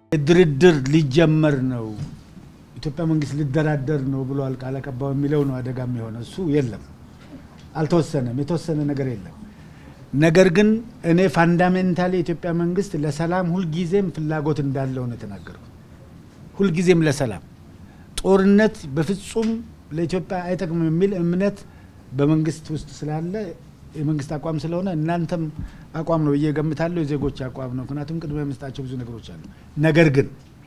ድርድር ሊጀመር ነው፣ ኢትዮጵያ መንግስት ሊደራደር ነው ብሏል ቃል አቀባዩ የሚለው ነው አደጋ የሆነ እሱ የለም፣ አልተወሰነም፣ የተወሰነ ነገር የለም። ነገር ግን እኔ ፋንዳሜንታሊ የኢትዮጵያ መንግስት ለሰላም ሁልጊዜም ፍላጎት እንዳለው ነው የተናገርኩት። ሁልጊዜም ለሰላም ጦርነት በፍጹም ለኢትዮጵያ አይጠቅምም የሚል እምነት በመንግስት ውስጥ ስላለ የመንግስት አቋም ስለሆነ እናንተም አቋም ነው ብዬ ገምታለሁ። የዜጎች አቋም ነው። ምክንያቱም ቅድሚያ የመስጣቸው ብዙ ነገሮች አሉ። ነገር ግን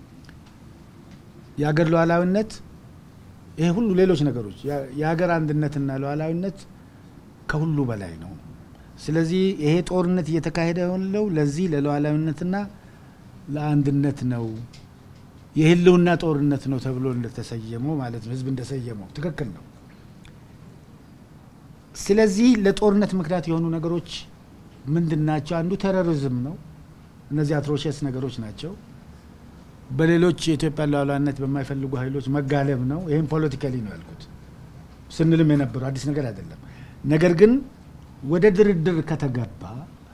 የሀገር ሉዓላዊነት ይሄ ሁሉ ሌሎች ነገሮች የሀገር አንድነትና ሉዓላዊነት ከሁሉ በላይ ነው። ስለዚህ ይሄ ጦርነት እየተካሄደ ያለው ለዚህ ለሉዓላዊነትና ለአንድነት ነው። የህልውና ጦርነት ነው ተብሎ እንደተሰየመው ማለት ነው። ህዝብ እንደሰየመው ትክክል ነው። ስለዚህ ለጦርነት ምክንያት የሆኑ ነገሮች ምንድን ናቸው? አንዱ ቴሮሪዝም ነው። እነዚህ አትሮሸስ ነገሮች ናቸው። በሌሎች የኢትዮጵያ ሉዓላዊነት በማይፈልጉ ኃይሎች መጋለብ ነው። ይህም ፖለቲካሊ ነው ያልኩት ስንልም የነበረው አዲስ ነገር አይደለም። ነገር ግን ወደ ድርድር ከተገባ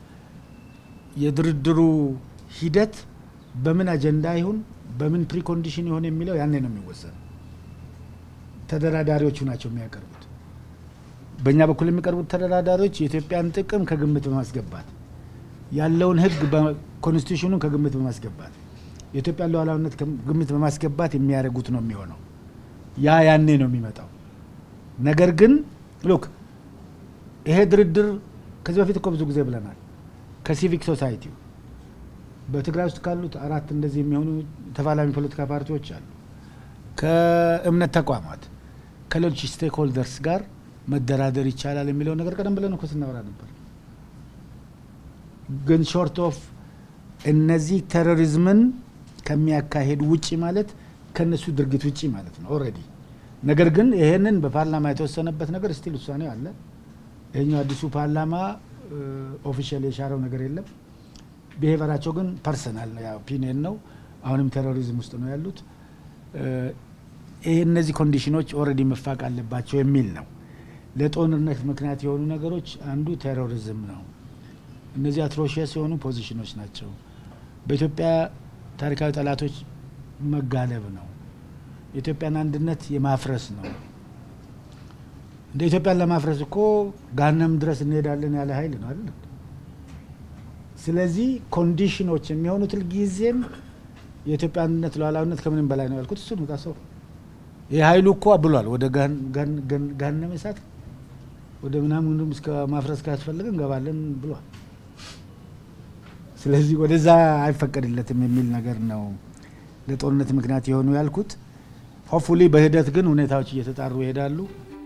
የድርድሩ ሂደት በምን አጀንዳ ይሁን በምን ፕሪኮንዲሽን ይሆን የሚለው ያኔ ነው የሚወሰነው። ተደራዳሪዎቹ ናቸው የሚያቀርቡት። በእኛ በኩል የሚቀርቡት ተደራዳሪዎች የኢትዮጵያን ጥቅም ከግምት በማስገባት ያለውን ህግ በኮንስቲቱሽኑን ከግምት በማስገባት የኢትዮጵያን ሉዓላዊነት ግምት በማስገባት የሚያደርጉት ነው የሚሆነው። ያ ያኔ ነው የሚመጣው። ነገር ግን ሉክ ይሄ ድርድር ከዚህ በፊት እኮ ብዙ ጊዜ ብለናል። ከሲቪክ ሶሳይቲው በትግራይ ውስጥ ካሉት አራት እንደዚህ የሚሆኑ ተፋላሚ ፖለቲካ ፓርቲዎች አሉ። ከእምነት ተቋማት ከሌሎች ስቴክ ሆልደርስ ጋር መደራደር ይቻላል የሚለው ነገር ቀደም ብለን እኮ ስናወራ ነበር። ግን ሾርት ኦፍ እነዚህ ቴሮሪዝምን ከሚያካሄዱ ውጪ ማለት ከነሱ ድርጊት ውጪ ማለት ነው ኦልሬዲ። ነገር ግን ይሄንን በፓርላማ የተወሰነበት ነገር ስቲል ውሳኔ አለ። ይሄኛው አዲሱ ፓርላማ ኦፊሻል የሻረው ነገር የለም። ብሄቨራቸው ግን ፐርሰናል ነው፣ ኦፒኒየን ነው። አሁንም ቴሮሪዝም ውስጥ ነው ያሉት። ይህ እነዚህ ኮንዲሽኖች ኦልሬዲ መፋቅ አለባቸው የሚል ነው። ለጦርነት ምክንያት የሆኑ ነገሮች አንዱ ቴሮሪዝም ነው። እነዚህ አትሮሽስ የሆኑ ፖዚሽኖች ናቸው። በኢትዮጵያ ታሪካዊ ጠላቶች መጋለብ ነው። የኢትዮጵያን አንድነት የማፍረስ ነው። እንደ ኢትዮጵያን ለማፍረስ እኮ ጋነም ድረስ እንሄዳለን ያለ ኃይል ነው አይደል? ስለዚህ ኮንዲሽኖች የሚሆኑት ጊዜም የኢትዮጵያ አንድነት ሉዓላዊነት ከምንም በላይ ነው ያልኩት እሱ ነው። ሰው ይህ ኃይሉ እኮ ብሏል። ወደ ጋነመ እሳት ወደ ምናምን እስከ ማፍረስ ካስፈለገ እንገባለን ብሏል። ስለዚህ ወደዛ አይፈቀድለትም የሚል ነገር ነው ለጦርነት ምክንያት የሆኑ ያልኩት። ሆፕፉሊ በሂደት ግን ሁኔታዎች እየተጣሩ ይሄዳሉ።